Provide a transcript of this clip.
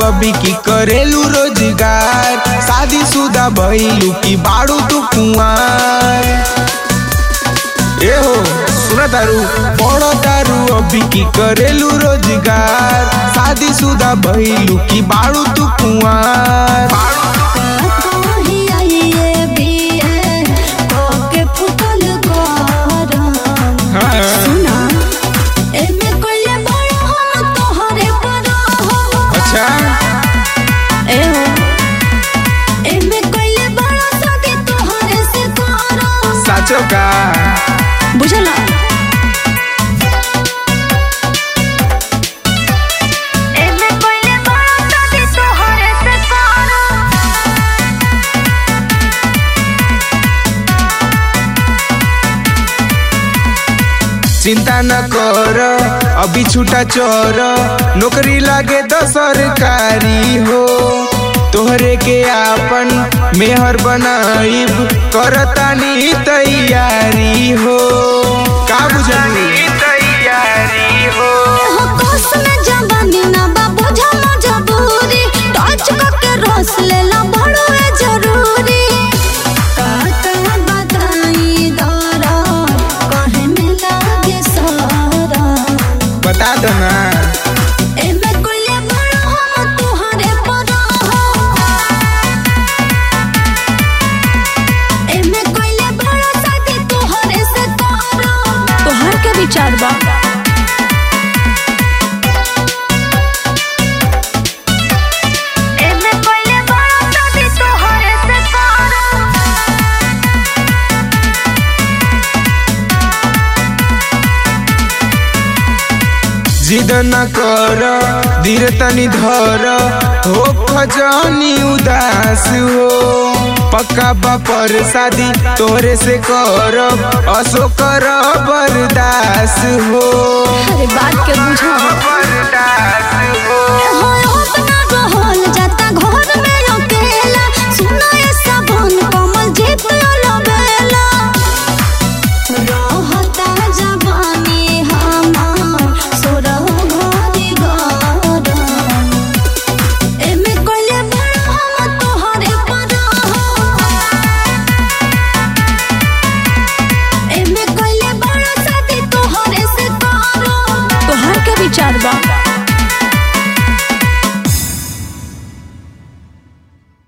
अभी की करेलू रोजगार शादी शुदा भइलू की बाड़ू तू कुआर ए हो सुना तारू पढ़ो तारू अभी की करेलू रोजगार शादी शुदा भइलू की बाड़ू तू कुआर कहीं आइए बिए कोके फुकल करम हाँ। सुना एमे कोइले बड़ा हम तोहरे पर हो अच्छा ए हो एमे कोइले बड़ा सके तोहरे से करम साचो का बुझला एमे कोइले बड़ा सके तोहरे से करम चिंता न कर अभी छूटा चोर नौकरी लागे तो सरकारी हो तोहरे के आपन मेहर बनाइब करतानी तैयारी हो का बुझली तैयारी हो हो कोस में जवानी ना बा बुझा मजबूरी टच करके रस लेला बड़ो है जरूरी काका बताई दरा कहे में लागे सारा बता दो ना एमे कोइले बड़ा हम तुहरे पर हो एमे कोइले बड़ा साथी तुहरे से करो तोहर के विचार बा एमे कोइले बड़ा साथी तुहरे से करो जिद न कर धीर तनी धर हो खजानी उदास हो पक्का बापर शादी तोरे से कर असो कर बर्दास हो अरे बात के बुझा बर्दास हो हो उतना रहल जाता घर में अकेला सुना